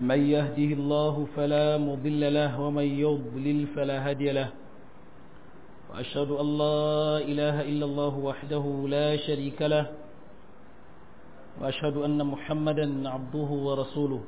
من يهده الله فلا مضل له ومن يضلل فلا هادي له وأشهد أن لا إله إلا الله وحده لا شريك له وأشهد أن محمدا عبده ورسوله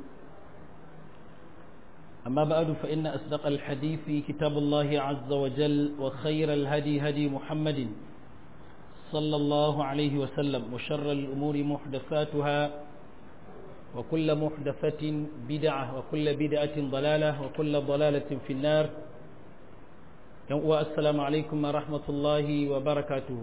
أما بعد فإن أصدق الحديث كتاب الله عز وجل وخير الهدي هدي محمد صلى الله عليه وسلم وشر الأمور محدثاتها وكل محدثة بدعة وكل بدعة ضلالة وكل ضلالة في النار والسلام عليكم ورحمة الله وبركاته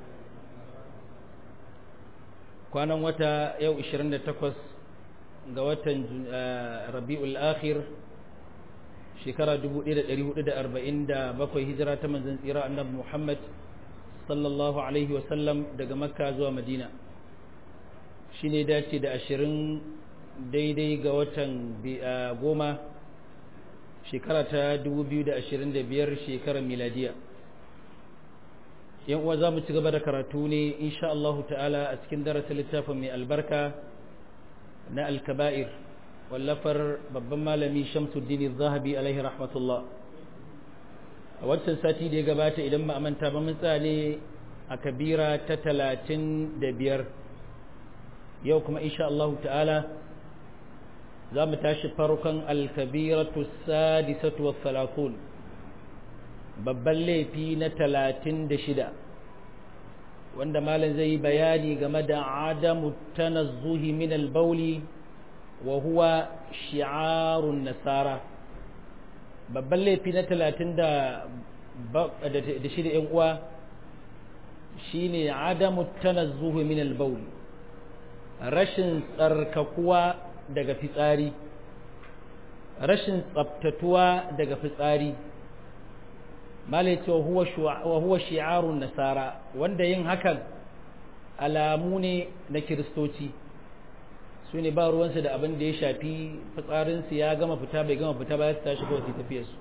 kwanan wata yau 28 ga watan rabi'ul akhir shekara 1447 hijira ta manzon tsira annabi Muhammad sallallahu alaihi wasallam daga makka zuwa madina shi ne dace da ashirin daidai ga watan goma shekara ta 2025 shekarar miladiya yan uwa za mu ci gaba da karatu ne insha Allah ta'ala a cikin darasin littafin mai albarka na alkaba'ir wallafar babban malami shamsuddin zahabi alaihi rahmatullah a wancan sati da ya gabata idan ba a manta ba mun ne a kabira ta talatin da biyar yau kuma insha Allah ta'ala za mu tashi farkon alkabiratu sadisatu wa salatun babban laifi na talatin da shida wanda malam zai yi bayani game da adamu tanazzuhi min albauli wa huwa shi'arun nasara babban laifi na talatin da shida ‘yan uwa shi ne adamu tanazzuhu min albaul rashin tsarkakuwa daga fitsari rashin tsabtatuwa daga fitsari malaita wa huwa shi'arun nasara wanda yin hakan alamu ne na kiristoci su ne ba ruwansu da abin da ya shafi fitsarinsu ya gama fita bai gama fita ba ya tashi kawai su tafiye su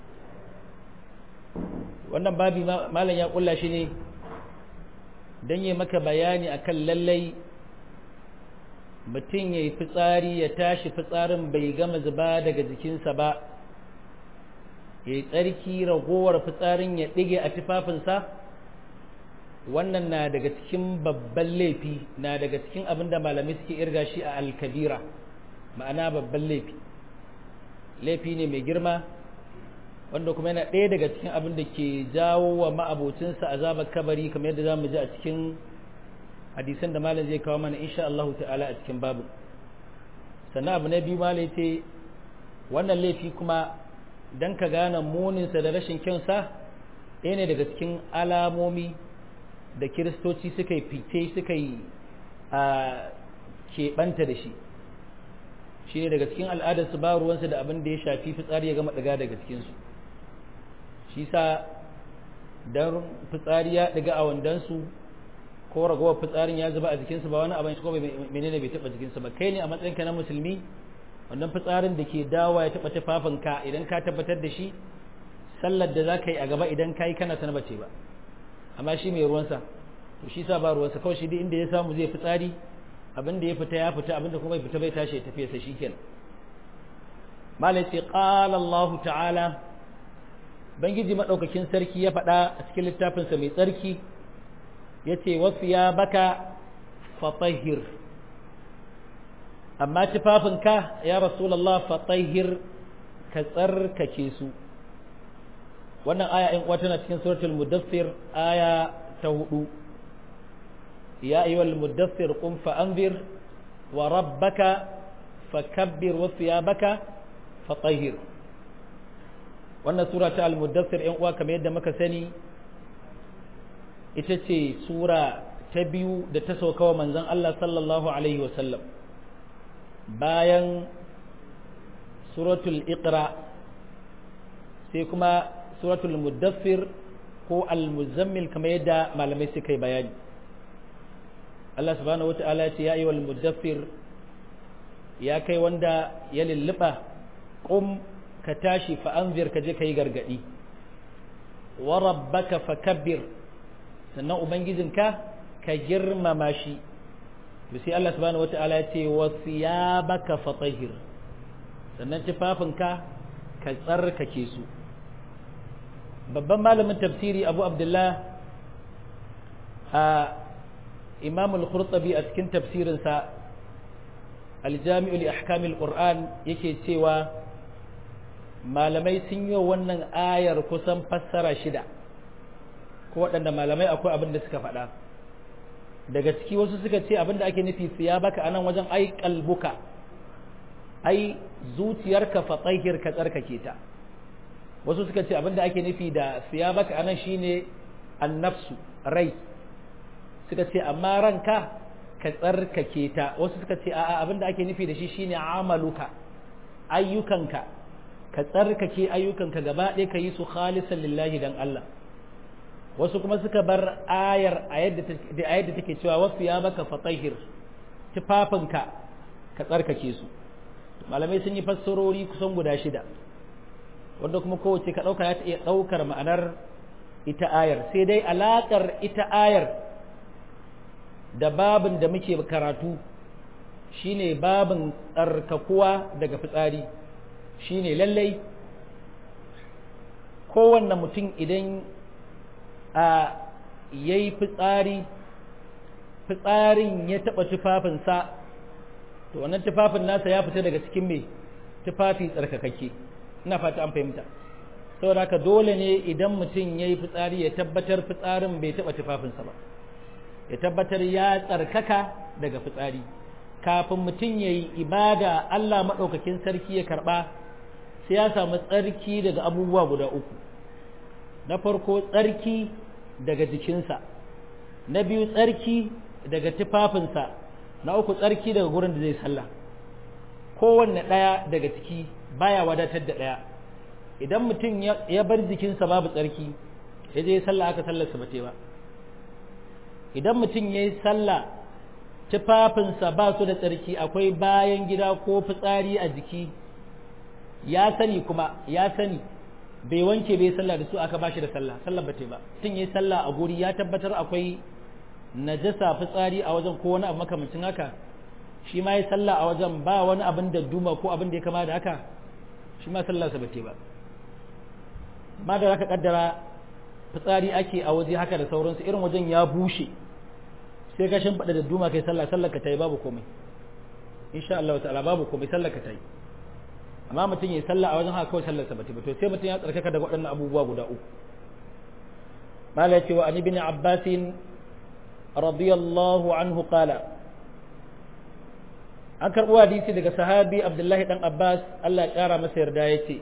wannan babi malam ya kulla shi ne don yi maka bayani akan lallai mutum ya yi fitsari ya tashi fitsarin bai gama zuba daga jikinsa ba ya yi tsarki ragowar fitsarin ya ɗige a tufafinsa wannan na daga cikin babban laifi na daga cikin abin da malamai suke irga shi a alkabira ma'ana babban laifi laifi ne mai girma wanda kuma yana ɗaya daga cikin abin da ke jawo wa ma'abocinsa azabar kabari kamar yadda za mu ji a cikin hadisan da malam zai kawo mana insha Allah ta'ala a cikin babu sannan abu na biyu malam ce wannan laifi kuma don ka gane muninsa da rashin kyansa ɗaya ne daga cikin alamomi da kiristoci suka yi fice suka yi a keɓanta da shi shi ne daga cikin al'adarsu ba ruwansu da abin da ya shafi fitsari ya gama ɗaga daga cikinsu shi sa don fitsari ya ɗaga a wandonsu ko ragowar fitsarin ya zuba a jikinsu ba wani abin shi ko menene bai taɓa jikinsu ba kai ne a matsayinka na musulmi wannan fitsarin da ke dawa ya taɓa tufafinka idan ka tabbatar da shi sallar da za ka yi a gaba idan ka yi kana sana bace ba amma shi mai ruwansa to shi sa ba ruwansa kawai shi duk inda ya samu zai fitsari abin da ya fita ya fita abin da kuma bai fita bai tashi ya tafi sa shikenan malai ce qala Allah ta'ala bangiji madaukakin sarki ya faɗa a cikin littafinsa mai tsarki yace wasu ya baka fatahir amma tufafinka ya rasulullah fatahir ka tsarkake su wannan aya in uwa tana cikin suratul mudaffir aya ta hudu ya ayyuhal mudaffir qum fa anzir wa rabbaka fakabbir wa thiyabaka fatahhir wannan sura ta al-mudaffir in uwa kamar yadda muka sani ita ce sura ta biyu da ta sauka wa manzon Allah sallallahu alaihi wa sallam bayan suratul iqra sai kuma suratul muddaffir ko al-muzammil kamar yadda malamai suka yi bayani Allah subhanahu wata'ala ce ya yi wal muddaffir ya kai wanda ya lulluɓa ƙum ka tashi fa'anzir ka je ka yi gargaɗi wa rabbaka fakabbir sannan ubangijinka ka girmama shi to sai Allah subhanahu wata'ala ya ce wa thiyabaka fatahhir sannan tufafinka ka tsarkake su babban malamin tafsiri abu abdullah a imam al-khurtabi a cikin tafsirinsa aljami'u li ahkamil qur'an yake cewa malamai sun yi wannan ayar kusan fassara shida ko waɗanda malamai akwai abin da suka faɗa daga ciki wasu suka ce abin da ake nufi siya baka anan wajen ai kalbuka ai zuciyarka fa tsahir ka tsarkake ta wasu suka ce abin da ake nufi da siya baka anan shine annafsu rai suka ce amma ranka ka tsarkake ta wasu suka ce a'a abin da ake nufi da shi shine amaluka ayyukanka ka tsarkake ayyukanka gaba ɗaya ka yi su khalisan lillahi dan Allah wasu kuma suka bar ayar a yadda take cewa wasu ya baka fatahir tufafinka ka tsarkake su malamai sun yi fassarori kusan guda shida wanda kuma kowace ka ɗauka ya ta iya ɗaukar ma'anar ita ayar sai dai alaƙar ita ayar da babin da muke karatu shine babin tsarkakuwa daga fitsari shine lallai kowanne mutum idan a yayi fitsari fitsarin ya taɓa tufafinsa to wannan tufafin nasa ya fita daga cikin mai tufafi tsarkakakke ina fata an fahimta saboda haka dole ne idan mutum ya yi fitsari ya tabbatar fitsarin bai taɓa tufafinsa ba ya tabbatar ya tsarkaka daga fitsari kafin mutum ya yi ibada Allah maɗaukakin sarki ya karɓa sai ya samu tsarki daga abubuwa guda uku na farko tsarki daga jikinsa na biyu tsarki daga tufafinsa na uku tsarki daga gurin da zai sallah kowanne ɗaya daga ciki baya wadatar da ɗaya idan mutum ya bar jikinsa babu tsarki ya je sallah aka sallarsa ba ba idan mutum ya yi sallah tufafinsa ba su da tsarki akwai bayan gida ko fitsari a jiki ya sani kuma ya sani bai wanke bai sallah da su aka bashi da sallah sallah ba ba tun yi sallah a guri ya tabbatar akwai najasa fitsari a wajen ko wani abu makamancin haka shi ma yi sallah a wajen ba wani abin da duma ko abin da ya kama da haka shi ma sallah sa ba ba ma da zaka kaddara fitsari ake a waje haka da sauransu irin wajen ya bushe sai ka shimfiɗa da duma kai sallah sallar ka tayi babu komai insha Allah ta'ala babu komai sallar ka tayi amma mutum ya sallah a wajen haka kawai sallar sa bata to sai mutum ya tsarkaka daga waɗannan abubuwa guda uku mala cewa an ibn abbas radiyallahu anhu qala an karɓo hadisi daga sahabi abdullahi dan abbas Allah ya ƙara masa yarda yace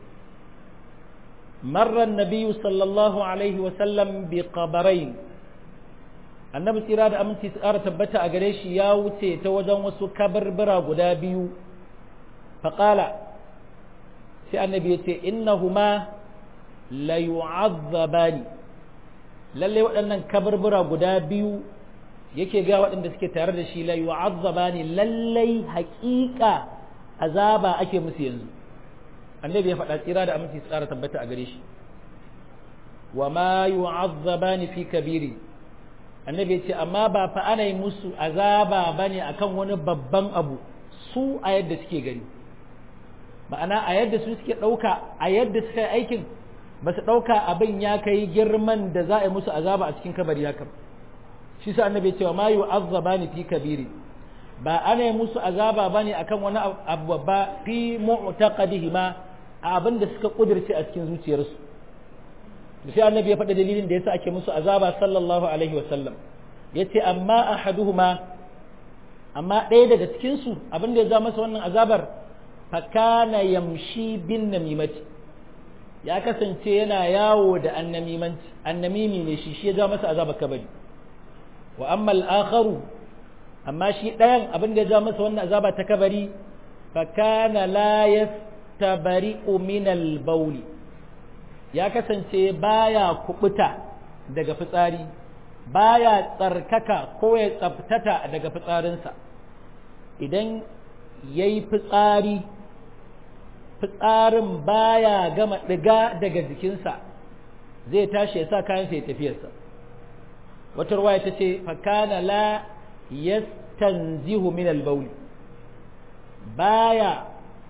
مر النبي صلى الله عليه وسلم بقبرين annabi tsira da aminci tsara tabbata a gare shi ya wuce ta wajen wasu kabarbara guda biyu faƙala sai annabi ya ce innahuma la yu'azzabani lalle waɗannan kabarbara guda biyu yake ga waɗanda suke tare da shi la yu'azzabani lallai haƙiƙa azaba ake musu yanzu annabi ya faɗa tsira da aminci tsara tabbata a gare shi wa ma yu'azzabani fi kabiri annabi ya ce amma ba fa ana yi musu azaba bane akan wani babban abu su a yadda suke gani ma'ana a yadda su suke ɗauka a yadda suka yi aikin ba su ɗauka abin ya kai girman da za a yi musu azaba a cikin kabari haka shi sa annabi ya ce wa ma yu'azzabani fi kabiri ba ana yi musu azaba bane akan wani abu babba fi mu'taqadihima a abin da suka kudirce a cikin zuciyarsu sai annabi ya faɗa dalilin da yasa ake musu azaba sallallahu alaihi wa sallam yace amma ahaduhuma amma ɗaya daga cikin su abin da ya ja masa wannan azabar fa kana yamshi bin namimati ya kasance yana yawo da annamimanci annamimi ne shi shi ya ja masa azabar kabari wa amma al-akharu amma shi ɗayan abin da ya ja masa wannan azaba ta kabari fa kana la yastabari'u min al-bawli ya kasance baya kubuta daga fitsari baya tsarkaka ko ya tsaftata daga fitsarinsa idan yayi fitsari fitsarin baya gama ɗiga daga jikinsa zai tashi ya sa kayansa ya tafiyarsa wata ruwaya ta ce fakana la yastanzihu min al-bawl baya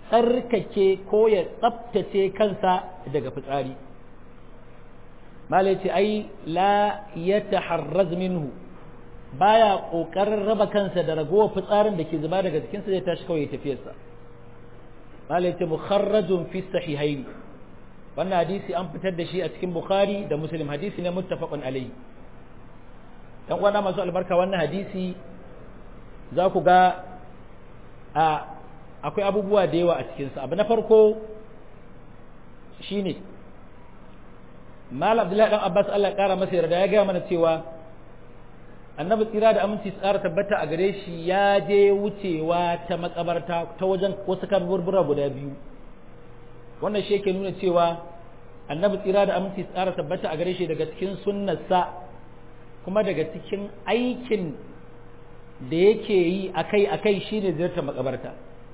tsarkake ko ya tsaftace kansa daga fitsari malai ce ai la ya taharraz minhu baya kokarin raba kansa da ragowar fitsarin da ke zuba daga jikinsa zai tashi kawai ya tafiyarsa malai ce mukharrajun fi sahihain wannan hadisi an fitar da shi a cikin bukhari da muslim hadisi ne muttafaqun alayhi dan uwana masu albarka wannan hadisi za ku ga a akwai abubuwa da yawa a cikinsa abu na farko shine mal abdullahi dan abbas Allah ya kara masa yarda ya gaya mana cewa annabi tsira da aminci tsara tabbata a gare shi ya je wucewa ta makabarta ta wajen wasu kaburbura guda biyu wannan shi yake nuna cewa annabi tsira da aminci tsara tabbata a gare shi daga cikin sunnarsa kuma daga cikin aikin da yake yi akai akai shine ziyartar makabarta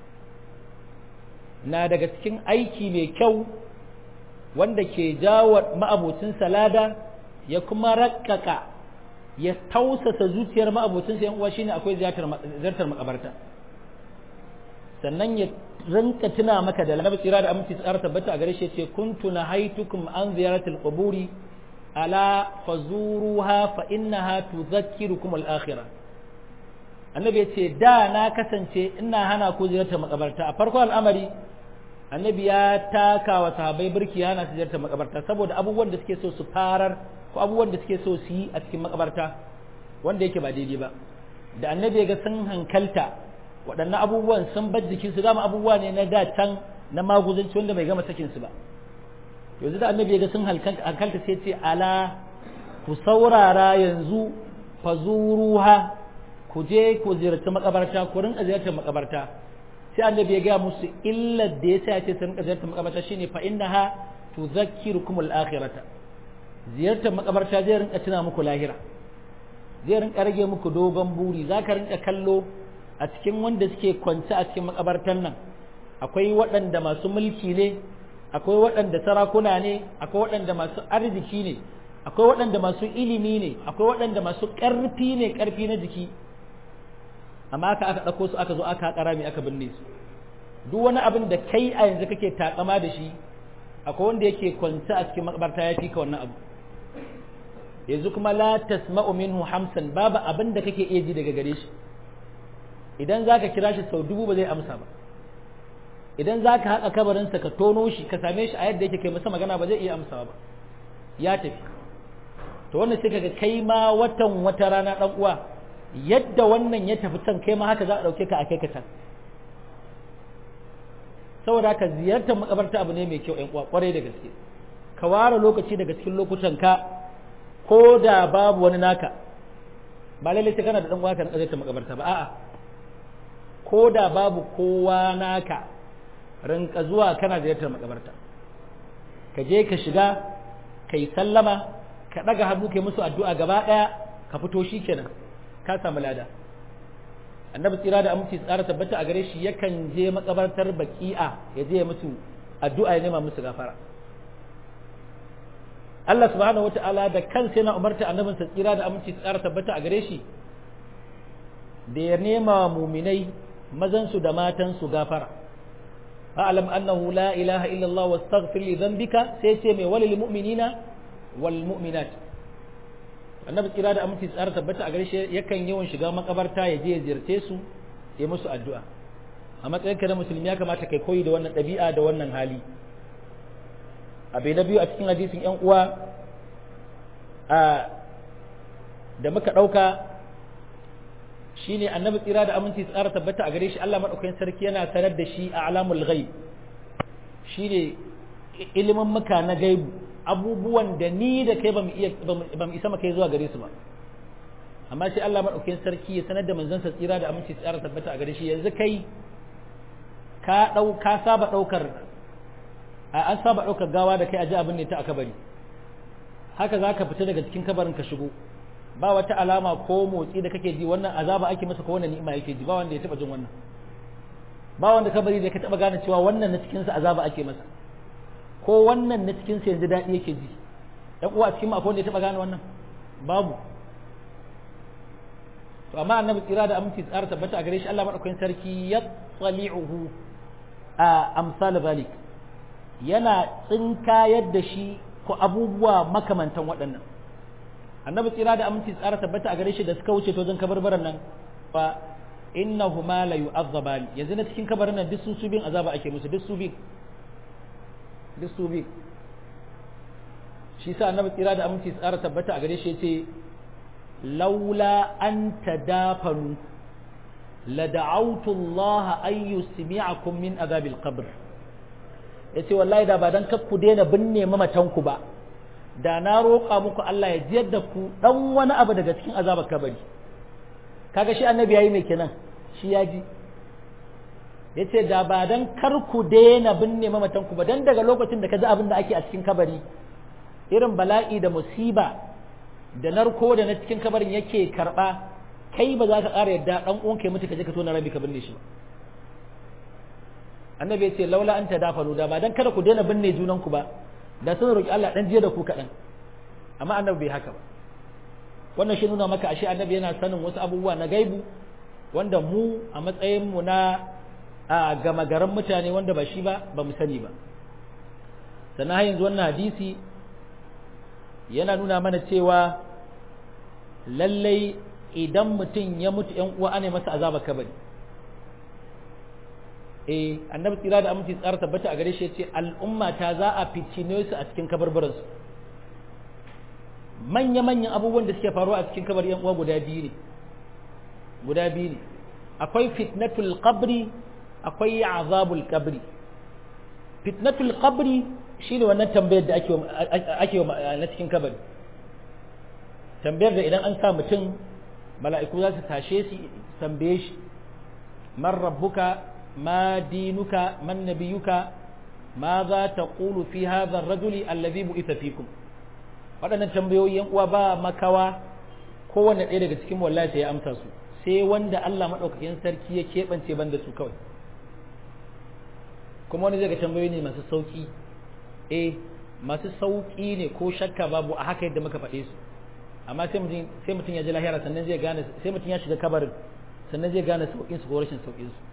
na daga cikin aiki mai kyau wanda ke jawo ma'abocin salada ya kuma rakkaka ya tausasa zuciyar ma'abocinsa yan uwa shine akwai ziyartar makabarta sannan ya rinka tuna maka da annabi tsira da aminci tsara tabbata a gare shi ce kuntu nahaitukum an ziyaratil quburi ala fazuruha fa innaha tudhakkirukum al-akhirah annabi ya ce da na kasance ina hana ku ziyartar makabarta a farko al'amari annabi ya taka wa sahabbai birki hana su ziyartar makabarta saboda abubuwan da suke so su farar ko abubuwan da suke so su yi a cikin makabarta wanda yake ba daidai ba da annabi ya ga sun hankalta waɗannan abubuwan sun bar jikin su dama abubuwa ne na da can na maguzanci wanda bai gama sakin su ba yanzu da annabi ya ga sun hankalta sai ce ala ku saurara yanzu fazuruha ku je ku ziyarci makabarta ku rinka ziyartar makabarta sai annabi ya ga musu illar da yasa ya ce su rinka ziyartar makabarta shine fa innaha tudhakkirukum al-akhirata ziyartar makabarta zai rinka tuna muku lahira zai rinka rage muku dogon buri zaka rinka kallo a cikin wanda suke kwance a cikin makabartan nan akwai waɗanda masu mulki ne akwai waɗanda sarakuna ne akwai waɗanda masu arziki ne akwai waɗanda masu ilimi ne akwai waɗanda masu ƙarfi ne ƙarfi na jiki amma aka aka ɗauko su aka zo aka haƙa rami aka binne su duk wani abin da kai a yanzu kake takama da shi akwai wanda yake kwance a cikin makabarta ya fi ka wannan abu yanzu kuma la tasma'u minhu hamsan babu abin da kake iya ji daga gare shi idan zaka kira shi sau dubu ba zai amsa ba idan zaka haƙa kabarinsa ka tono shi ka same shi a yadda yake kai masa magana ba zai iya amsawa ba ya tafi to wannan sai kaga kai ma watan wata rana dan uwa yadda wannan ya tafi can kai ma haka za a dauke ka a kai ka can saboda haka ziyartar makabarta abu ne mai kyau ƴan uwa kwarai da gaske ka ware lokaci daga cikin lokutan ka ko da babu wani naka ba lalle sai kana da dan uwa ka ziyartar makabarta ba a'a ko da babu kowa naka rinka zuwa kana ziyartar makabarta ka je ka shiga kai sallama ka ɗaga hannu kai musu addu'a gaba ɗaya ka fito shi kenan ka samu lada annabi tsira da aminci tsara tabbata a gare shi yakan je makabartar baki'a ya je musu addu'a ya nema musu gafara Allah subhanahu wata'ala da kansa yana umarta annabin sa tsira da aminci tsara tabbata a gare shi da ya nema muminai mazan su da matan su gafara a'lam annahu la ilaha illa Allah wastaghfir li dhanbika sai ce mai walil mu'minina wal mu'minat annabi kira da aminci tsara tabbata a gare shi yakan yawan shiga makabarta ya je ya ziyarce su ya musu addu'a a matsayin ka na musulmi ya kamata kai koyi da wannan ɗabi'a da wannan hali abai na biyu a cikin hadisin yan uwa a da muka ɗauka shine annabi tsira da aminci tsara tabbata a gare shi Allah madaukakin sarki yana sanar da shi a alamul ghaib shine ilimin muka na gaibu abubuwan da ni da kai ba mu isa maka zuwa gare su ba amma sai Allah madaukakin sarki ya sanar da manzansa tsira da aminci tsara tabbata a gare shi yanzu kai ka dau ka saba daukar an saba daukar gawa da kai a ji abin ne ta aka bari haka zaka fita daga cikin kabarin ka shigo ba wata alama ko motsi da kake ji wannan azaba ake masa ko wannan ni'ima yake ji ba wanda ya taba jin wannan ba wanda kabari da ka taba gane cewa wannan na cikin sa azaba ake masa ko wannan na cikin yanzu daɗi yake ji ɗan uwa cikin akwai wanda ya taɓa gane wannan babu to amma annabi tsira da aminci tsara tabbata a gare shi Allah madaukakin sarki ya tsali'uhu a amsal zalik yana tsinka yadda shi ko abubuwa makamantan waɗannan annabi tsira da aminci tsara tabbata a gare shi da suka wuce to zan kabarbaran nan fa innahuma la yu'azzabani yanzu na cikin kabarin nan duk su su bin azaba ake musu duk su bin duk su bin shi sa annabi tsira da aminci tsara tabbata a gare shi yace laula an tadafanu la da'awtu Allah an yusmi'akum min azabil qabr yace wallahi da ba dan kar ku daina binne mamatan ku ba da na roƙa muku Allah ya jiyar da ku dan wani abu daga cikin azabar kabari kaga shi annabi yayi mai kenan shi ya ji yace da ba dan kar ku daina binne mamatan ku ba dan daga lokacin da ka ji abin da ake a cikin kabari irin bala'i da musiba da narko da na cikin kabarin yake karba kai ba za ka ƙara yadda dan uwanka ya mutu ka je ka tona rabi ka binne shi ba annabi ya ce laula an tadafalu da ba dan kada ku daina binne junan ku ba da sun roki Allah dan jiya da ku kaɗan amma annabi bai haka ba wannan shi nuna maka ashe annabi yana sanin wasu abubuwa na gaibu wanda mu a matsayin mu na a gama garan mutane wanda ba shi ba ba mu sani ba sannan har yanzu wannan hadisi yana nuna mana cewa lallai idan mutum ya mutu ‘yan uwa ana masa azaba kabari eh annabi tsira da aminci tsara tabbata a gare shi ya ce al'umma ta za a fitine su a cikin kabarbaransu manya-manyan abubuwan da suke faruwa a cikin kabar ‘yan uwa guda biyu ne guda biyu ne akwai fitnatul qabri akwai azabul qabri fitnatul qabri shine wannan tambayar da ake ake na cikin kabari tambayar da idan an sa mutum mala'iku za su tashe shi tambaye shi man rabbuka ma dinuka man nabiyuka ma za ta qulu fi hadha ar-rajuli alladhi bu'itha fikum waɗannan tambayoyi yan uwa ba makawa kowanne ɗaya daga cikin wallahi ya amsa su sai wanda Allah madaukakin sarki ya keɓance banda su kawai kuma wani zai ga tambayoyi ne masu sauki eh masu sauki ne ko shakka babu a haka yadda muka faɗe su amma sai mutum sai mutum ya ji lahira sannan zai gane sai mutum ya shiga kabarin sannan zai gane saukin su ko rashin saukin su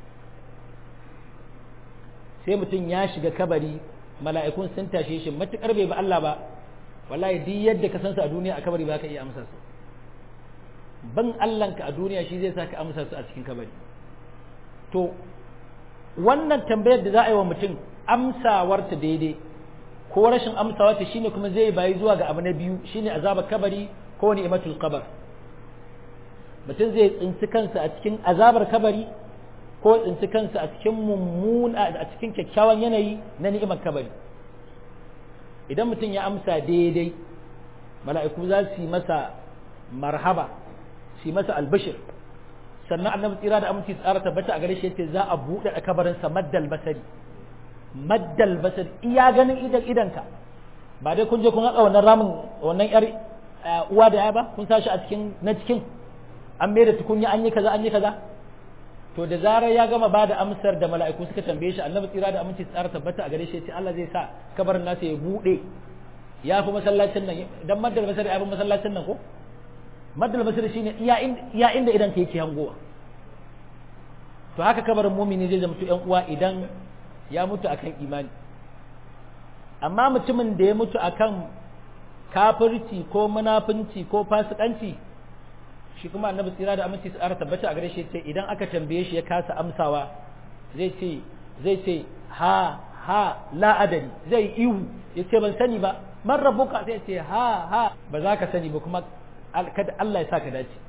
sai mutum ya shiga kabari mala'ikun sun tashe shi matukar bai ba Allah ba wallahi duk yadda ka san su a duniya a kabari ba ka iya amsa su ban Allahnka a duniya shi zai sa ka amsa su a cikin kabari to wannan tambayar da za a yi wa mutum amsawarta daidai ko rashin amsawarta shine kuma zai bayi zuwa ga abu na biyu shine azabar kabari ko ni'matul qabr mutum zai tsinci kansa a cikin azabar kabari ko tsinci kansa a cikin mummuna a cikin kyakkyawan yanayi na ni'imar kabari idan mutum ya amsa daidai mala'iku za su yi masa marhaba su yi masa albashir sannan annabi tsira da aminci tsara tabbata a gare shi yace za a buɗe a kabarinsa maddal basari maddal basari iya ganin idan idanka ba dai kun je kun haƙa wannan ramin wannan yar uwa da ya ba kun sa shi a cikin na cikin an mai da tukunya an yi kaza an yi kaza to da zarar ya gama ba da amsar da mala'iku suka tambaye shi annabi tsira da aminci tsara tabbata a gare shi yace Allah zai sa kabarin nasa ya buɗe ya fi masallacin nan dan maddal basari ya fi masallacin nan ko maddal basir shine iya inda idan ka yake hangowa to haka kabarin mumini zai zama yan uwa idan ya mutu akan imani amma mutumin da ya mutu akan kafirci ko munafunci ko fasikanci shi kuma annabi tsira da aminci su tabbata a gare shi ce idan aka tambaye shi ya kasa amsawa zai ce zai ce ha ha la adari zai ihu ya ce ban sani ba man rabbuka sai ce ha ha ba za ka sani ba kuma kada Allah ya sa ka dace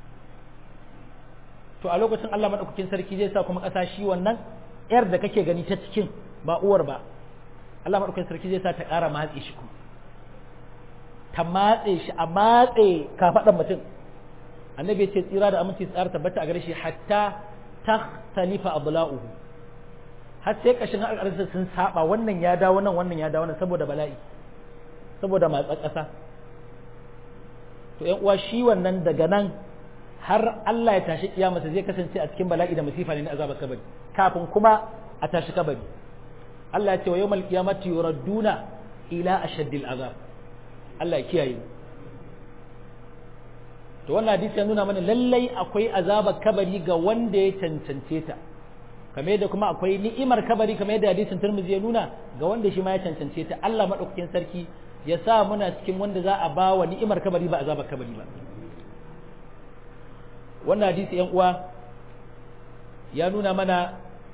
to a lokacin Allah madaukakin sarki zai sa kuma ƙasa shi wannan yar da kake gani ta cikin ba uwar ba Allah madaukakin sarki zai sa ta ƙara matse shi kuma ta matse shi a matse kafaɗan mutum annabi ya ce tsira da aminci tsara tabbata a gare shi hatta takhtalifa abla'uhu har sai kashin al'arsa sun saba wannan ya dawo nan wannan ya dawo nan saboda bala'i saboda matsa ƙasa to ƴan uwa shi wannan daga nan har Allah ya tashi kiyamata zai kasance a cikin bala'i da masifa ne na azabar kabari kafin kuma a tashi kabari Allah ya ce wa yawmal qiyamati yuradduna ila ashaddil azab Allah ya kiyaye to wannan hadisi ya nuna mana lallai akwai azabar kabari ga wanda ya cancance ta kamar yadda kuma akwai ni'imar kabari kamar yadda hadisin Tirmidhi ya nuna ga wanda shi ma ya cancance ta Allah madaukakin sarki ya sa muna cikin wanda za a ba wa ni'imar kabari ba azabar kabari ba wannan hadisi yan uwa ya nuna mana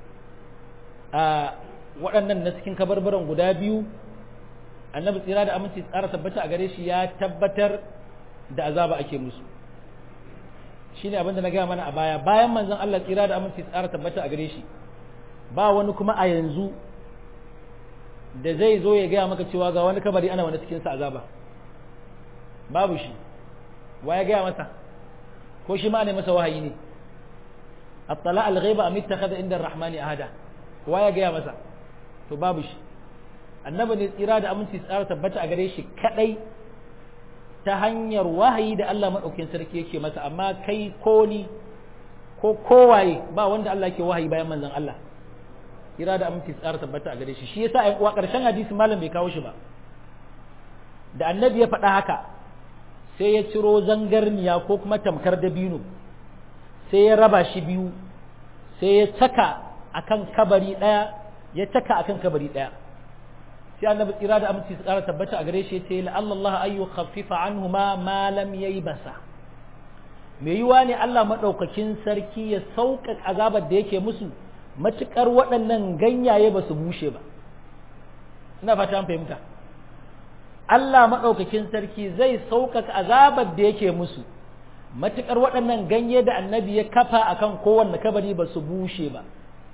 a waɗannan na cikin kabarbaran guda biyu annabi tsira da aminci tsara tabbata a gare shi ya tabbatar da azaba ake musu shine abinda na gaya mana a baya bayan manzon Allah tsira da aminci tsara tabbata a gare shi ba wani kuma a yanzu da zai zo ya gaya maka cewa ga wani kabari ana wani cikin sa azaba babu shi wa ya gaya masa ko shi ma ne masa wahayi ne attala al-ghaiba am ittakhadha inda ar-rahmani ahada wa ya gaya masa to babu shi annabi ne tsira da aminci tsara tabbata a gare shi kadai ta hanyar wahayi da Allah madaukakin sarki yake masa amma kai ko ni ko kowaye ba wanda Allah yake wahayi bayan manzon Allah tsira da aminci tsara tabbata a gare shi shi yasa ai uwa karshen hadisi malam bai kawo shi ba da annabi ya faɗa haka sai ya ciro zangarniya ko kuma tamkar dabino sai ya raba shi biyu sai ya caka akan kabari ɗaya ya caka akan kabari ɗaya sai annabi tsira da aminci su ƙara tabbata a gare shi ce la'alla Allah ayyu khaffifa anhuma ma lam yaybasa me yiwa ne Allah madaukakin sarki ya sauƙaƙa azabar da yake musu matukar waɗannan ganyaye ba su bushe ba ina fata an fahimta Allah madaukakin sarki zai sauƙaƙa azabar da yake musu matukar waɗannan ganye da annabi ya kafa akan kowanne kabari ba su bushe ba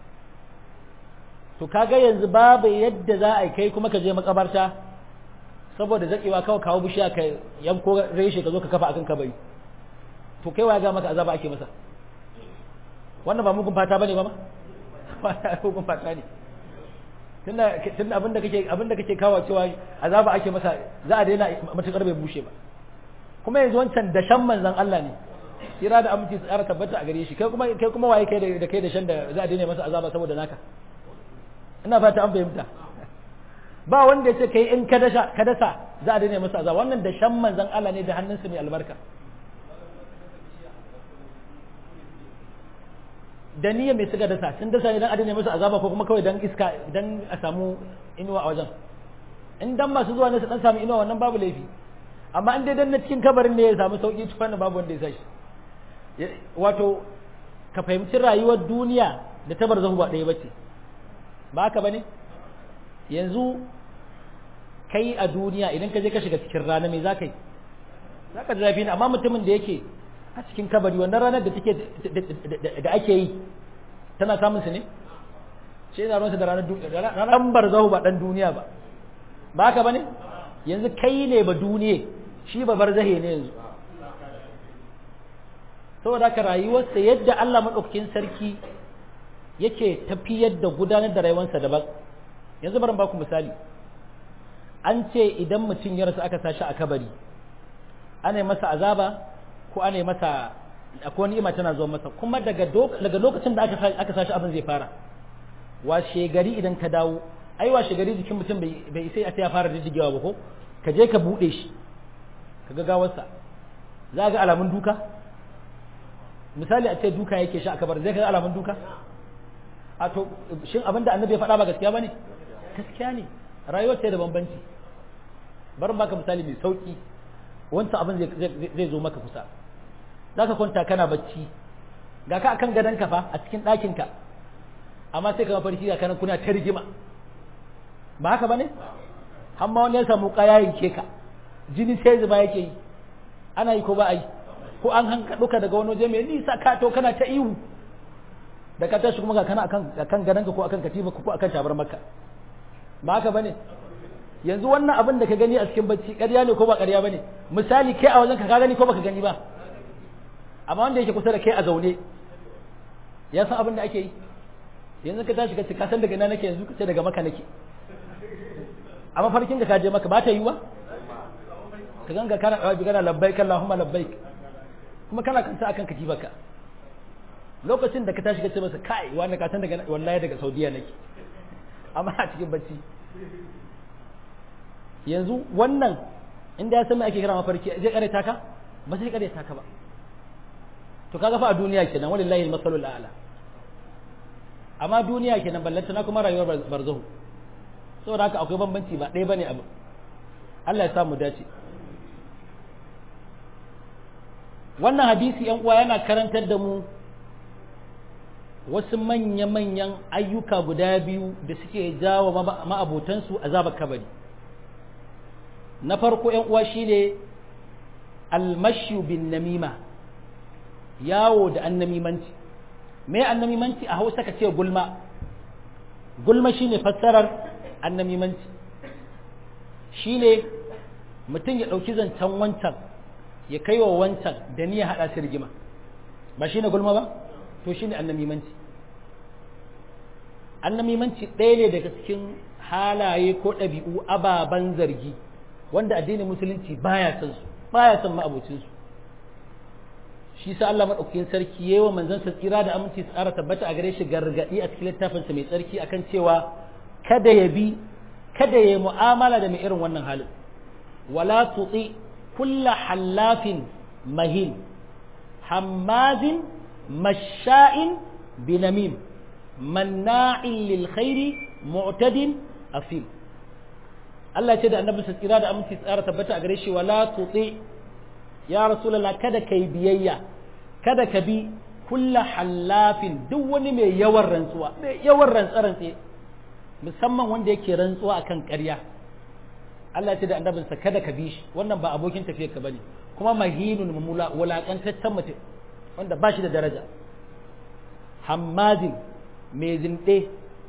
to kaga yanzu babu yadda za a kai kuma ka je makabarta saboda zakewa kawai kawo bishiya ka yanko reshe ka zo ka kafa akan kabari to kai wa ga maka azaba ake masa wannan ba mugun fata bane ba ma mugun fata ne tunda tunda abinda kake abinda kake kawo cewa azaba ake masa za a daina matukar bai bushe ba kuma yanzu wancan dashan manzon Allah ne kira da aminci tsara tabbata a gare shi kai kuma kai kuma waye kai da kai dashan da za a daina masa azaba saboda naka ina fata an fahimta ba wanda ya ce kai in ka dasa ka dasa za a daina masa azaba wannan da shan manzon Allah ne da hannunsa mai albarka da niyya mai suka dasa sun dasa ne dan a daina masa azaba ko kuma kawai dan iska dan a samu inuwa a wajen in dan masu zuwa ne su dan samu inuwa wannan babu laifi amma in dai dan na cikin kabarin ne ya samu sauki tufanna babu wanda ya sa shi wato ka fahimci rayuwar duniya da ta barzahu ba ɗaya bace ba haka bane yanzu kai a duniya idan ka je ka shiga cikin rana me za ka yi za ka ji zafi ne amma mutumin da yake a cikin kabari wannan ranar da take da ake yi tana samun su ne shi yana ruwansa da ranar ranar barzahu ba dan duniya ba ba haka bane yanzu kai ne ba duniya shi ba barzahe ne yanzu saboda haka rayuwarsa yadda Allah madaukakin sarki yake tafiyar da gudanar da rayuwarsa daban yanzu bari ba ku misali an ce idan mutum ya rasu aka sashi a kabari ana yi masa azaba ko ana yi masa akwai ni'ima tana zuwa masa kuma daga daga lokacin da aka aka sashi abin zai fara washe gari idan ka dawo ai washe gari jikin mutum bai bai sai a ya fara jijjigewa ba ko ka je ka bude shi ka ga gawarsa za ga alamun duka misali a ce duka yake shi a kabar zai ga alamun duka a to shin abin da annabi ya faɗa ba gaskiya bane gaskiya ne rayuwar ce da bambanci bari baka misali mai sauki wancan abin zai zo maka kusa za ka kwanta kana bacci ga ka akan gadon ka fa a cikin ɗakin ka amma sai ka mafarki ga kanan kuna ta rigima ba haka bane amma wani ya samu kaya yanke ka jini sai zuba yake yi ana yi ko ba a yi ko an hanka duka daga wani waje mai nisa ka to kana ta ihu da ka tashi kuma ga kana akan akan gadonka ko akan katifa ko akan tabar maka ba haka bane yanzu wannan abin da ka gani a cikin bacci ƙarya ne ko ba ƙarya bane misali kai a wajen ka gani ko baka gani ba amma wanda yake kusa da kai a zaune ya san abin da ake yi yanzu ka tashi ka ce ka san daga ina nake yanzu ka ce daga maka nake amma farkin da ka je maka ba ta yi ba ka ganga kana dawa bi kana labbaik Allahumma labbaik kuma kana kanta akan katifarka lokacin da ka tashi ka ce masa kai wani ka san daga wallahi daga Saudiya nake amma a cikin bacci yanzu wannan inda ya san me ake kira mafarki zai kare taka ba sai kare taka ba to kaga fa a duniya kenan wallahi al-masalul a'la amma duniya kenan ballanta na kuma rayuwar barzahu saboda haka akwai bambanci ba ɗaya bane abu Allah ya samu dace wannan hadisi yan uwa yana karantar da mu wasu manya-manyan ayyuka guda biyu da suke jawo ma'abotansu azabar kabari na farko yan uwa shine almashu bin namima yawo da annamimanci me annamimanci a hausa ka ce gulma gulma shine fassarar annamimanci shine mutum ya ɗauki zancen wancan ya kai wa wancan da ni ya haɗa su rigima ba shine gulma ba to shine annamimanci annamimanci ɗaya ne daga cikin halaye ko ɗabi'u ababen zargi wanda addinin musulunci baya son su baya son ma'abocinsu shi sa Allah madaukakin sarki yayi wa manzon sa tsira da aminci tsara tabbata a gare shi gargadi a cikin littafin sa mai tsarki akan cewa kada ya bi kada ya mu'amala da mai irin wannan halin wala tuti kulla hallafin mahin hammazin masha'in binamim manna'in lil khairi mu'tadin afim Allah ce da annabi sa tsira da aminci tsara tabbata a gare shi wala tuti ya rasulullah kada kai biyayya kada ka bi kulla hallafin duk wani mai yawan rantsuwa mai yawan rantsarantse musamman wanda yake rantsuwa akan ƙarya Allah ce da annabinsa kada ka bi shi wannan ba abokin tafiyar ka bane kuma mahinun mamula wulakantaccen mutum wanda ba shi da daraja hammazin mai zinde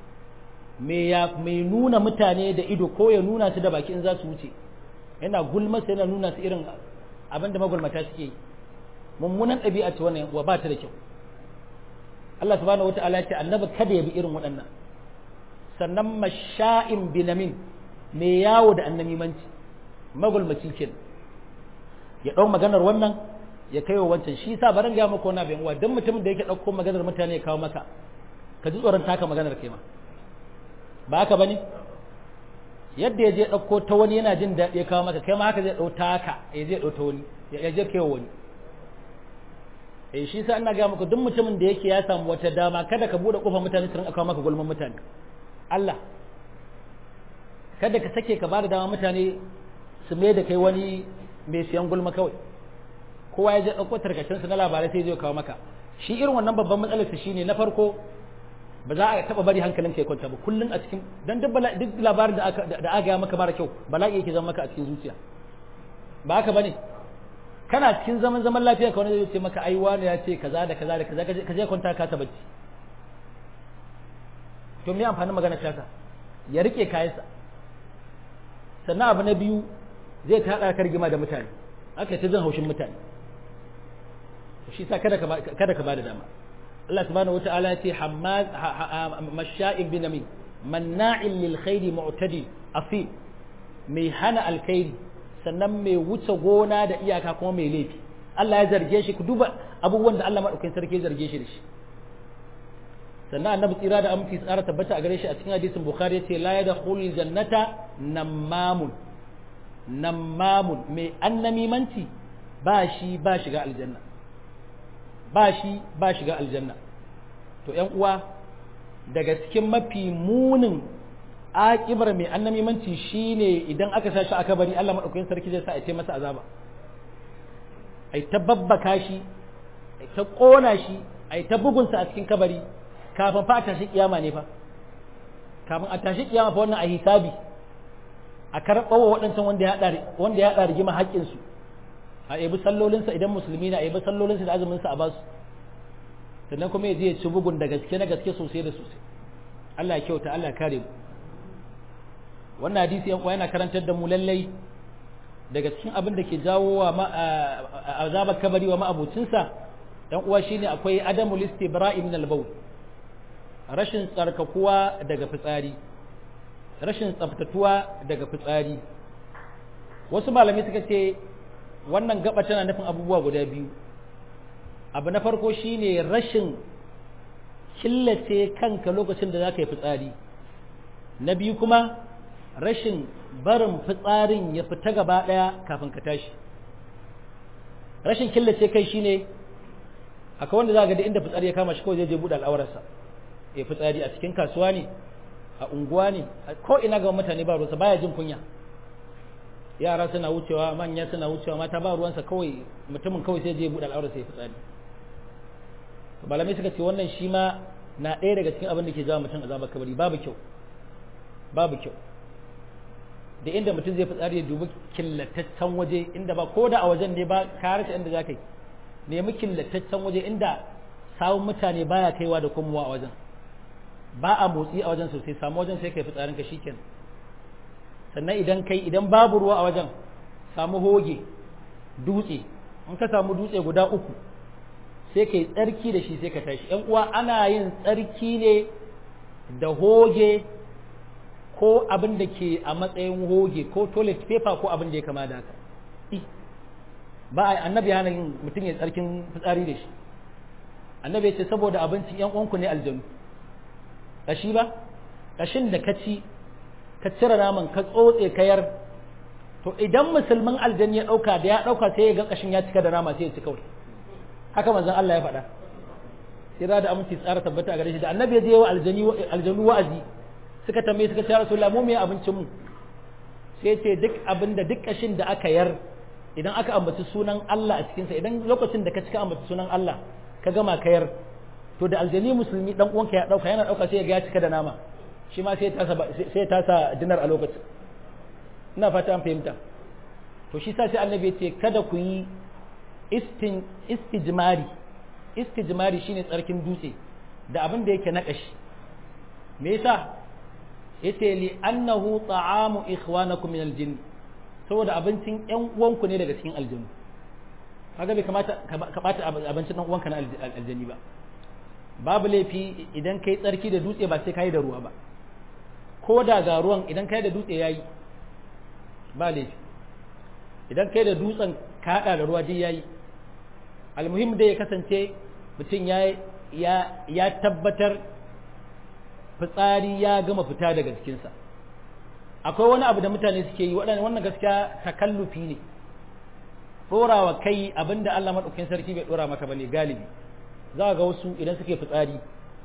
mai nuna mutane da ido ko ya nuna su da baki in za su wuce yana gulmasa yana nuna su irin abinda magulmata suke yi mummunan ɗabi'a ce wannan wa ba ta da kyau Allah subhanahu wata'ala ya ce annabi kada ya bi irin waɗannan sannan masha'in binamin mai yawo da annamimanci magulmaci ke ya ɗau maganar wannan ya kai wa wancan shi sa barin ga maka wani abin uwa don mutumin da yake ɗauko maganar mutane ya kawo maka ka ji tsoron taka maganar kai ma ba haka bane yadda ya je ɗauko ta wani yana jin daɗi ya kawo maka kai ma haka zai ɗau taka ya je ɗau ta wani ya je kai wani eh shi sa ina ga maka duk mutumin da yake ya samu wata dama kada ka bude kofar mutane su rinka kawo maka gulman mutane Allah kada ka sake ka bada dama mutane su mai da kai wani mai siyan gulma kawai kowa ya je ɗauko tarkacen su na labarai sai zai kawo maka shi irin wannan babban matsalar su shine na farko ba za a taba bari hankalin kai kwanta ba kullun a cikin dan duk duk labarin da aka da aka maka mara kyau bala'i yake zama maka a cikin zuciya ba haka bane kana cikin zaman zaman lafiya ka wani zai ce maka ai wani ya ce kaza da kaza da kaza ka je kwanta ka ta bacci to me amfanin magana ta ya rike kayansa sannan abu na biyu zai ta hada kargima da mutane aka ta jin haushin mutane shi sa kada ka kada ka bada dama Allah subhanahu wataala ya ce hammaz masha'in binamin manna'in lil khairi mu'tadi afi mai hana alkhairi sannan mai wuce gona da iyaka kuma mai laifi Allah ya zarge shi ku duba abubuwan da Allah madaukakin sarki ya zarge shi da shi sannan annabi tsira da aminci tsara tabbata a gare shi a cikin hadisin bukhari yace la yadkhulul jannata namamun namamun mai annamimanci ba shi ba shiga aljanna ba shi ba shiga aljanna to ƴan uwa daga cikin mafi munin aƙibar mai annamimanci shine idan aka sa shi aka bari Allah madaukakin sarki zai sa a ce masa azaba ai ta babbaka shi ai ta kona shi ai ta bugunsa a cikin kabari kafin fa a tashi kiyama ne fa kafin a tashi kiyama fa wannan a hisabi a karɓawa waɗancan wanda ya wanda ya haɗa rigima haƙƙinsu a yabi sallolinsa idan musulmi na a yabi sallolinsa da azuminsa a basu sannan kuma ya je ya ci bugun da gaske na gaske sosai da sosai Allah ya kyauta Allah ya kare mu wannan hadisi yan yana karantar da mu lallai daga cikin abin da ke jawo wa azabar kabari wa ma'abocinsa yan uwa shine akwai adamul istibra'i min al-bawl rashin tsarkakuwa daga fitsari rashin tsaftatuwa daga fitsari wasu malamai suka ce wannan gaba tana nufin abubuwa guda biyu abu na farko shine rashin killace kanka lokacin da za ka yi fitsari na biyu kuma rashin barin fitsarin ya fita gaba ɗaya kafin ka tashi rashin killace kai shine akwai wanda za ga da inda fitsari ya kama shi kawai zai je buɗe al'aurarsa ya fitsari a cikin kasuwa ne a unguwa ne ko ina ga mutane ba ruwansa baya jin kunya yara suna wucewa manya suna wucewa mata ba ruwansa kawai mutumin kawai sai je buɗe al'aura sai fitsari malamai suka ce wannan shi ma na ɗaya daga cikin abin da ke jawo mutum azabar kabari babu kyau babu kyau da inda mutum zai fitsari ya dubi killataccen waje inda ba ko da a wajen ne ba ka rasa inda za ka yi nemi killataccen waje inda sawun mutane baya kaiwa da komowa a wajen ba a motsi a wajen sosai samu wajen sai kai fitsarin ka shikenan sannan idan kai idan babu ruwa a wajen samu hoge dutse in ka samu dutse guda uku sai kai tsarki da shi sai ka tashi yan uwa ana yin tsarki ne da hoge ko abin da ke a matsayin hoge ko toilet paper ko abin da ya kama da haka ba a annabi hana yin mutum ya tsarkin fitsari da shi annabi ya ce saboda abincin yan uwanku ne aljanu kashi ba kashin da ka ci ka cire naman ka tsotse kayar to idan musulmin aljani ya dauka da ya dauka sai ya ga kashin ya cika da nama sai ya ci kawai haka manzon Allah ya faɗa sai da aminci tsara tabbata a gare shi da annabi ya je wa aljani aljanu wa'azi suka tambaye suka ce rasulullah mu me abincin mu sai ce duk abinda duk kashin da aka yar idan aka ambaci sunan Allah a cikin sa idan lokacin da ka cika ambaci sunan Allah ka gama kayar to da aljani musulmi dan uwanka ya dauka yana dauka sai ya ga ya cika da nama shi ma sai ya tasa sai ya tasa dinar a lokacin ina fata an fahimta to shi sa sai annabi ya ce kada ku yi istin istijmari istijmari shine tsarkin dutse da abin da yake na kashi me yasa yace li annahu ta'amu ikhwanakum min aljinn saboda abincin ƴan uwanku ne daga cikin aljannu kaga bai kamata ka bata abincin ɗan uwanka na aljanni ba babu laifi idan kai tsarki da dutse ba sai kai da ruwa ba ko da ga ruwan idan kai da dutse yayi ba laifi idan kai da dutsen ka hada da ruwa dai yayi almuhim dai ya kasance mutum ya ya tabbatar fitsari ya gama fita daga jikinsa akwai wani abu da mutane suke yi waɗanda wannan gaskiya takallufi ne ɗorawa kai abinda Allah maɗaukin sarki bai ɗora maka bane galibi za ga wasu idan suke fitsari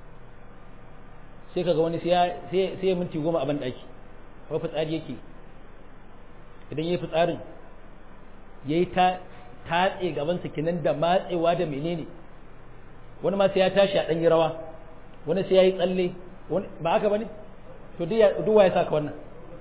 sai kaga wani sai ya minti goma a ban ɗaki ko fitsari yake idan ya yi fitsarin ya yi ta tatse gabansa kinan da matsewa da menene wani ma sai ya tashi a ɗan yi rawa wani sai ya yi tsalle ba haka ba ne to duwa ya saka wannan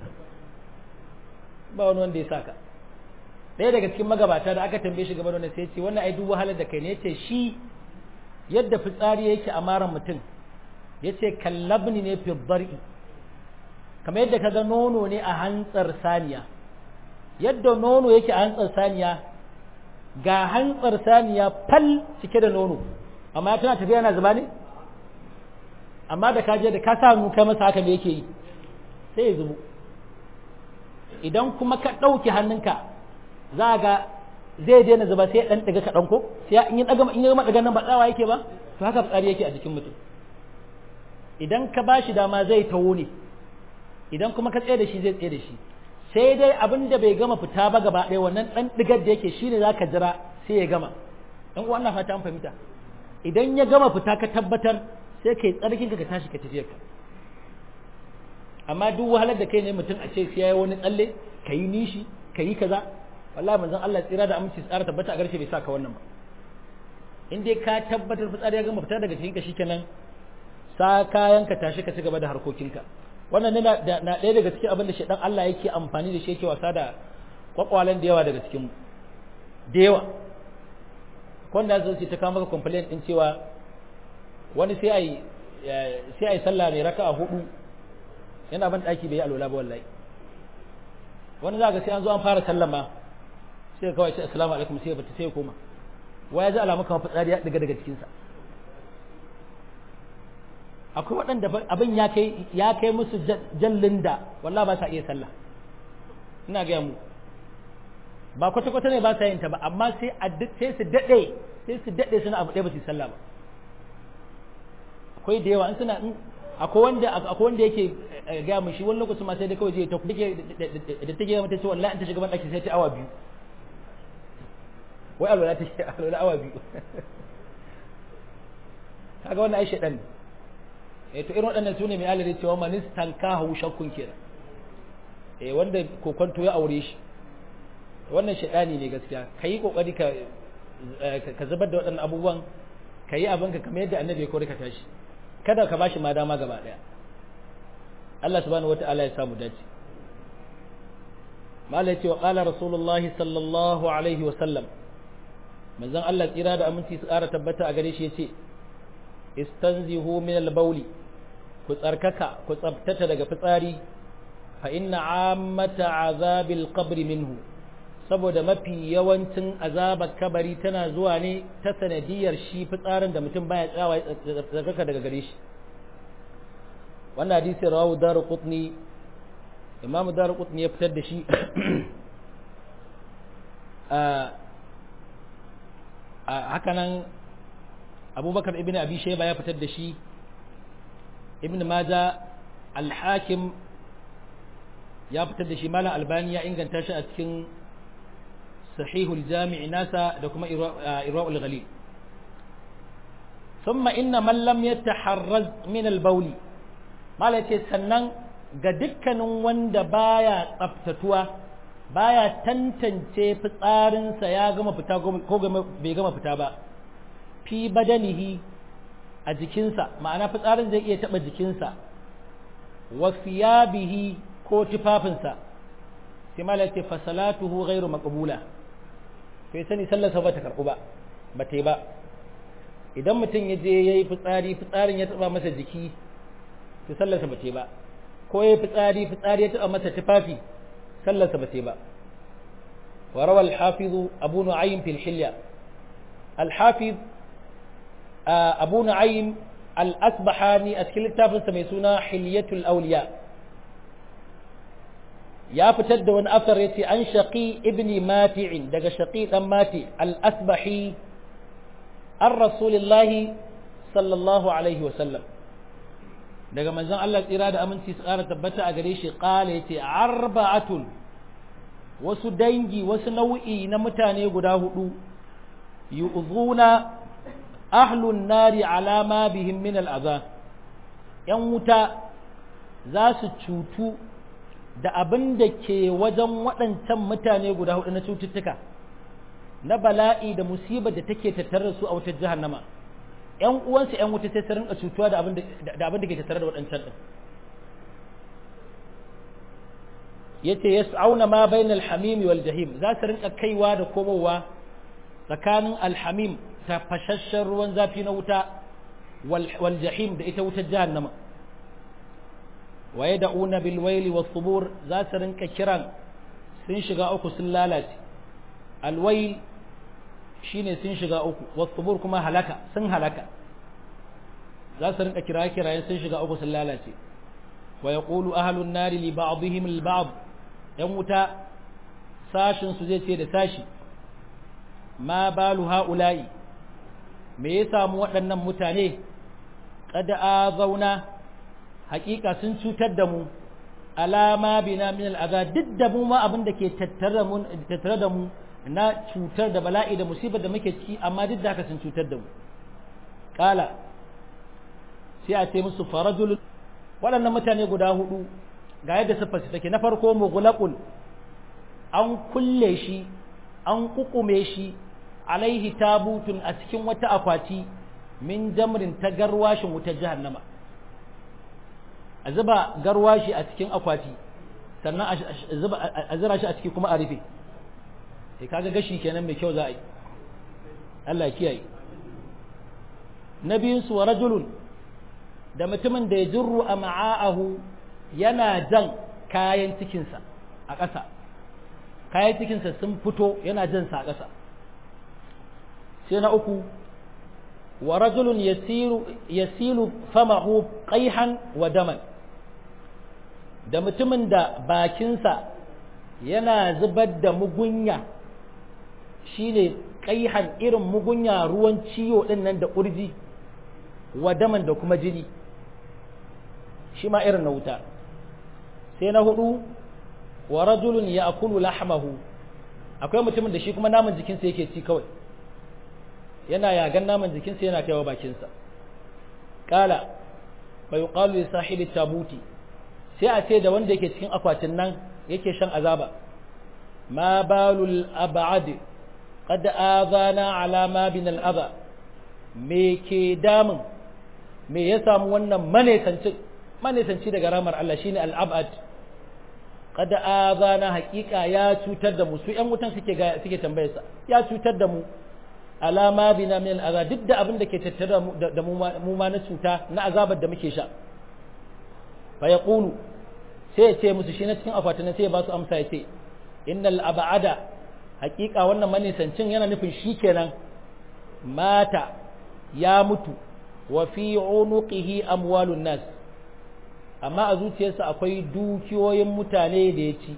ba wani wanda ya saka ɗaya daga cikin magabata da aka tambaye shi game da wannan sai ce wannan ai duk wahalar da kai ne yace shi yadda fitsari yake a maran mutum yace kallabni ne fi bar'i kamar yadda kaga nono ne a hantsar saniya yadda nono yake a hantsar saniya ga hantsar saniya fal cike da nono amma tana tafiya yana zuba ne amma da kaje da ka sa hannu kai masa haka me yake yi sai ya zubo idan kuma ka ɗauke hannunka za ga zai daina zuba sai ɗan ɗaga kaɗan ko sai in yi ɗaga in yi ɗaga nan ba tsawa yake ba to haka fitsari yake a jikin mutum idan ka ba shi dama zai tawo ne idan kuma ka tsaye da shi zai tsaye da shi sai dai abin da bai gama fita ba gaba ɗaya wannan ɗan ɗigar da yake shine za ka jira sai ya gama ɗan uwa na fata an fahimta idan ya gama fita ka tabbatar sai kai tsarkin ka tashi ka tafi ka amma duk wahalar da kai ne mutum a ce sai yayi wani tsalle ka yi nishi ka yi kaza wallahi manzon Allah tsira da aminci tsara tabbata a garshe bai saka wannan ba in dai ka tabbatar fitsari ya gama fita daga cikin ka shikenan sa kayan ka tashi ka ci gaba da harkokinka wannan ne na ɗaya daga cikin abin da shaidan Allah yake amfani da shi yake wasa da kwakwalen da yawa daga cikin mu da yawa wanda zai ce ta kawo maka complaint din cewa wani sai ai sai ai sallah ne raka'a hudu yana ban daki bai alola ba wallahi wani za ga sai an zo an fara sallama sai kawai ce assalamu alaikum sai ya bata sai ya koma waya ji alamu kamar fitsari ya diga daga cikinsa akwai waɗanda abin ya kai ya kai musu jallin da wallah ba sa iya sallah ina gaya mu ba kwata kwata ne ba sa yin ta ba amma sai sai su dade sai su dade suna abu ɗaya ba su sallah ba akwai da yawa in suna akwai wanda akwai wanda yake gaya mu shi wani lokacin ma sai dai kawai je ta dake da take mata ce wallahi in ta shiga ban daki sai ta awa biyu wai alwala ta shi alwala awa biyu kaga wannan ai shedan eh to irin waɗannan sune mai alari cewa manistan ka hau shakkun kenan eh wanda kokonto ya aure shi wannan shaɗani ne gaskiya ka yi ƙoƙari ka zubar da waɗannan abubuwan ka yi abinka kamar yadda annabi ya kori ka tashi kada ka bashi ma dama gaba ɗaya Allah subhanahu wata'ala ya samu dace mala ya ce wa ƙala rasulullah sallallahu alaihi wa sallam manzon Allah tsira da aminci su ƙara tabbata a gare shi ya ce istanzihu min al-bawli ku tsarkaka ku tsabtata daga fitsari fa inna ammata azabil qabri minhu saboda mafi yawancin azabar kabari tana zuwa ne ta sanadiyar shi fitsarin da mutum baya tsawa tsarkaka daga gare shi wannan hadisi rawu daru qutni imamu daru qutni ya fitar da shi a hakanan abubakar ibn abi shayba ya fitar da shi ibn maja al-hakim ya fitar da shi malam albani ya inganta shi a cikin sahihul jami'i nasa da kuma irwa'ul ghalil thumma inna man lam yataharraz min al-bawl malam ce sannan ga dukkanin wanda baya tsaftatuwa baya tantance fitsarinsa ya gama fita ko bai gama fita ba fi badanihi a jikinsa ma'ana fitsarin zai iya taɓa jikinsa wa fiyabihi ko tufafinsa sai malam ce fasalatuhu ghairu maqbula sai sani sallarsa ba ta karɓu ba ba ta yi ba idan mutum ya je ya yi fitsari fitsarin ya taɓa masa jiki to sallarsa ba ta yi ba ko ya yi fitsari fitsari ya taɓa masa tufafi sallarsa ba ta yi ba wa rawa al-hafiz abu nu'aym fil hilya al-hafiz abu nu'aym al-asbahani a cikin littafinsa mai suna hilyatul awliya ya fitar da wani asar ya ce an shaƙi ibni mati'in daga shaƙi ɗan mati al-asbahi an rasulillahi sallallahu alaihi wasallam daga manzon Allah tsira da aminci su ƙara tabbata a gare shi ƙala ya ce arba'atun wasu dangi wasu nau'i na mutane guda hudu yu'zuna ahlun nari alama bihim min al'aza ‘yan wuta za su cutu da abin da ke wajen waɗancan mutane guda hudu na cututtuka na bala'i da musibar da take tattare da su a wutar jahannama ‘yan uwansu ‘yan wuta sai su rinka cutuwa da abin da ke tattare da waɗancan ɗin ya ce ya auna ma bayan alhamimi wal jahim za su rinka kaiwa da komowa tsakanin alhamim ta fashashen ruwan zafi na wuta wal jahim da ita wutar jahannama waye da una bilwaili wa subur za su rinka kiran sun shiga uku sun lalace alwail shine sun shiga uku wa subur kuma halaka sun halaka za su rinka kira kirayen sun shiga uku sun lalace wa yaqulu ahlun nari li ba'dihim al ba'd yan wuta sashin su zai ce da sashi ma balu haula'i me ya samu waɗannan mutane kada a zauna hakika sun cutar da mu alama bina min al'aza duk da mu ma abin da ke tattare da mu na cutar da bala'i da musibar da muke ciki amma duk da haka sun cutar da mu kala sai a ce musu farajul waɗannan mutane guda hudu ga yadda siffar su take na farko mughlaqul an kulle shi an kukume shi alaihi tabutun a cikin wata akwati min jamrin ta garwashin wutar jahannama a zuba garwashi a cikin akwati sannan a zira shi a ciki kuma a rufe sai kaga gashi kenan mai kyau za a yi Allah kiyaye na biyunsu wa rajulun da mutumin da ya jirru a ma'a'ahu yana jan kayan cikinsa a ƙasa kayan cikinsa sun fito yana jan sa a ƙasa sai na uku wa rajulun yasilu famahu qaihan wa daman da mutumin da bakinsa yana zubar da mugunya shine qaihan irin mugunya ruwan ciwo din nan da kurji wa daman da kuma jini shi ma irin na wuta sai na hudu wa rajulun ya'kulu lahmahu akwai mutumin da shi kuma naman jikinsa yake ci kawai yana yagan naman jikinsa yana kaiwa bakinsa kala fa yuqalu li sahibi tabuti sai a ce da wanda yake cikin akwatin nan yake shan azaba ma balul ab'ad qad azana ala ma bin al adha me ke damun me ya samu wannan manesanci manesanci daga ramar Allah shine al ab'ad qad azana haqiqa ya cutar da mu su ƴan wutan suke ga suke tambayar sa ya cutar da mu alama bina min al duk da abin da ke tattare da mu ma na cuta na azabar da muke sha fa yaqulu sai ya ce musu shi na cikin akwatin sai ya ba su amsa ya ce innal ab'ada haqiqa wannan manisancin yana nufin shi kenan mata ya mutu wa fi unuqihi amwalun nas amma a zuciyarsa akwai dukiyoyin mutane da ya ci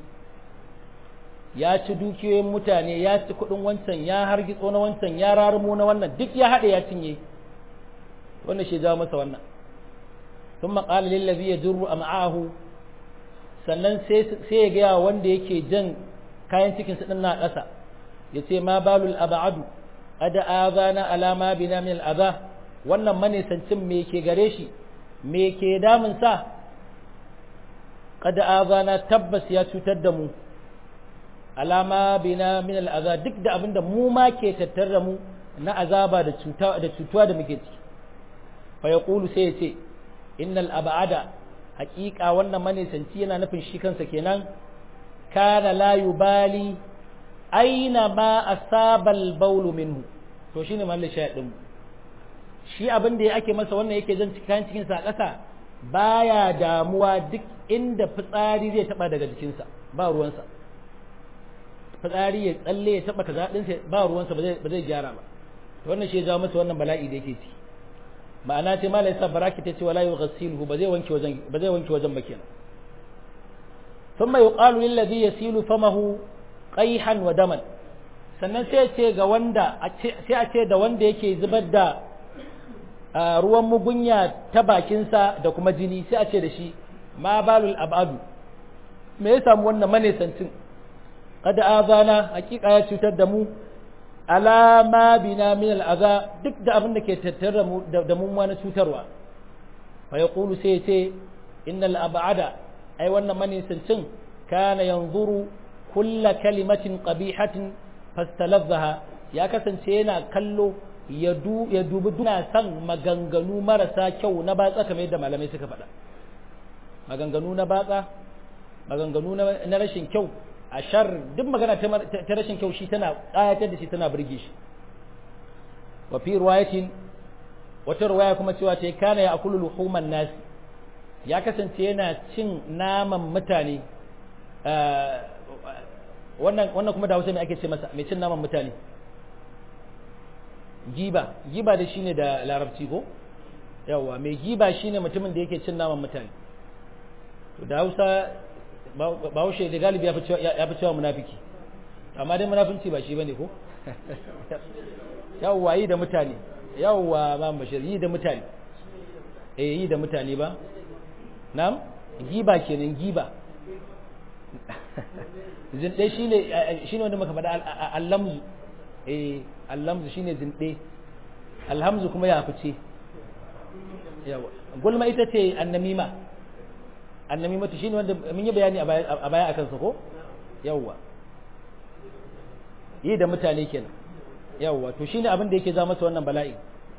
ya ci dukiyoyin mutane ya ci kudin wancan ya hargitso na wancan ya rarumo na wannan duk ya haɗe ya cinye wannan shi jawo masa wannan ثم قال للذي يجر أمعاه sannan sai ya gaya wanda yake jan kayan cikin su din na ƙasa ya ce ma balul abadu ada azana alama bina min al'aza wannan manisancin me ke gare shi me ke damun sa kada azana tabbas ya cutar da mu alama bina min al'aza duk da abinda mu ma ke tattar da mu na azaba da da cutuwa da muke ciki fa yaqulu sai ya ce innal abada haƙiƙa wannan manisanci yana nufin shi kansa kenan kana la yubali aina ma asabal baulu minhu to shine mahallin shayad din shi abin da ake masa wannan yake jan cikin cikin sa ƙasa baya damuwa duk inda fitsari zai taba daga jikinsa ba ruwansa fitsari ya tsalle ya taba kaza din ba ruwansa ba zai ba zai gyara ba to wannan shi ya jawo masa wannan bala'i da yake ciki ma'ana ce malai sa baraki ta ce wala yughsiluhu ba zai wanke wajen ba zai wanke wajen ba kenan thumma yuqalu lil ladhi yasilu famahu qayhan wa daman sannan sai ce ga wanda sai a ce da wanda yake zubar da ruwan mugunya ta bakinsa da kuma jini sai a ce da shi ma balul abadu me ya samu wannan manesancin kada azana hakika ya cutar da mu alama bina min al'aza duk da abin da ke tattare da mu na cutarwa fa yaqulu sai ya ce innal ab'ada ai wannan manisancin kana yanzuru kulla kalimatin qabihatin fastalazzaha ya kasance yana kallo ya dubi duna san maganganu marasa kyau na batsa kamar yadda malamai suka faɗa maganganu na batsa maganganu na rashin kyau a shar duk magana ta rashin kyau shi tana ƙayatar da shi tana burge shi wa fi riwayatin wata riwaya kuma cewa ta kana ya akulu luhuman nasi ya kasance yana cin naman mutane wannan wannan kuma da Hausa me ake ce masa mai cin naman mutane giba giba da shine da larabci ko yawa mai giba shine mutumin da yake cin naman mutane to da Hausa Bahaushe da galibi ya fi cewa munafiki amma dai munafinci ba shi bane ko yawa yi da mutane yawa ba bashir yi da mutane eh yi da mutane ba na'am giba kenan giba zinde shine shine wanda muka faɗa allamzu eh allamzu shine zinde alhamzu kuma ya fice yawa gulma ita ce annamima annamimatu shine wanda mun yi bayani a baya akan sa ko yawa yi da mutane kenan yawa to shine abin da yake za masa wannan bala'i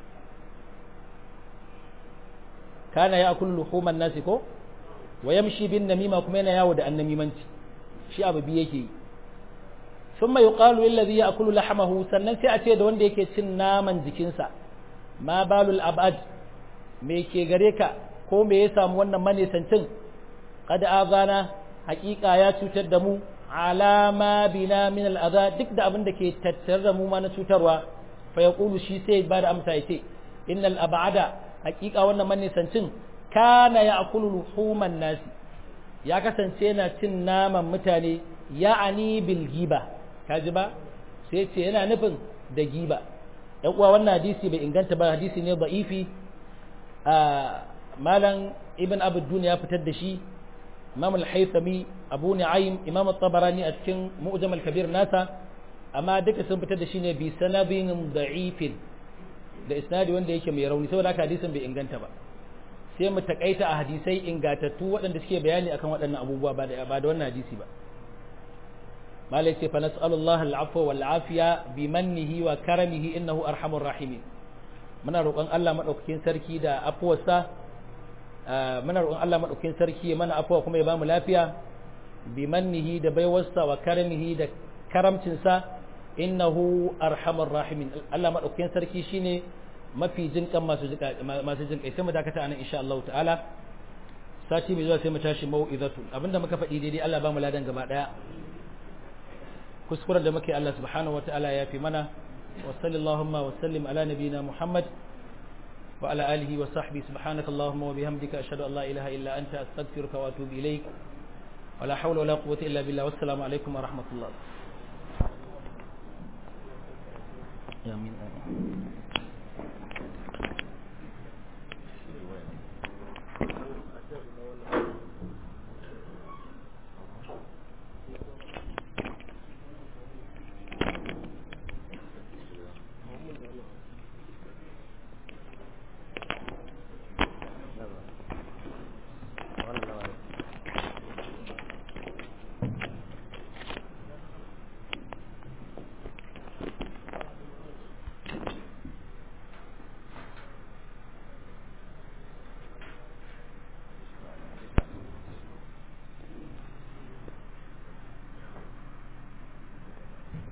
kana ya akulu luhuman nasi ko wa yamshi bin namima kuma yana yawo da annamimanci shi abu biyu yake yi thumma yuqalu lil ladhi ya'kulu lahmahu sannan sai a ce da wanda yake cin naman jikinsa ma balul abad me ke gare ka ko me ya samu wannan manesancin qad azana haqiqa ya cutar da mu alama bina min al'adha duk da abin da ke tattare da mu ma na cutarwa fa yaqulu shi sai ba da amsa yace innal ab'ada haqiqa wannan manisancin kana ya'kulu luhuman nasi ya kasance yana cin naman mutane ya'ani bil giba kaji ba sai ce yana nufin da giba ɗan uwa wannan hadisi bai inganta ba hadisi ne da'ifi a malam ibn abu ya fitar da shi imam al-haythami abu nu'aym imam at-tabarani a cikin mu'jam al-kabir nasa amma duka sun fitar da shi ne bi sanadin da'ifin da isnadi wanda yake mai rauni saboda haka hadisin bai inganta ba sai mu takaita a hadisai ingatattu waɗanda suke bayani akan waɗannan abubuwa ba da ba da wannan hadisi ba malai ce fa nas'alullahi al'afwa wal afiya bi mannihi wa karamihi innahu arhamur rahimin muna roƙon Allah madaukakin sarki da afuwarsa muna roƙon Allah madaukakin sarki ya mana afuwa kuma ya bamu lafiya bi mannihi da baiwarsa wa karamihi da karamcinsa innahu arhamur rahimin Allah madaukakin sarki shine mafi jinkan masu masu jinkai sai mu dakata anan insha Allah ta'ala sati mai zuwa sai mu tashi mau'izatu abinda muka faɗi daidai Allah ba mu ladan gaba daya kuskuren da muke Allah subhanahu wa ta'ala ya fi mana wa sallallahu wa sallim ala nabiyina Muhammad wa ala alihi wa sahbihi subhanaka allahumma wa bihamdika ashhadu an la ilaha illa anta astaghfiruka wa atubu ilaik wa la hawla wa la quwwata illa billah wassalamu alaikum wa rahmatullah amin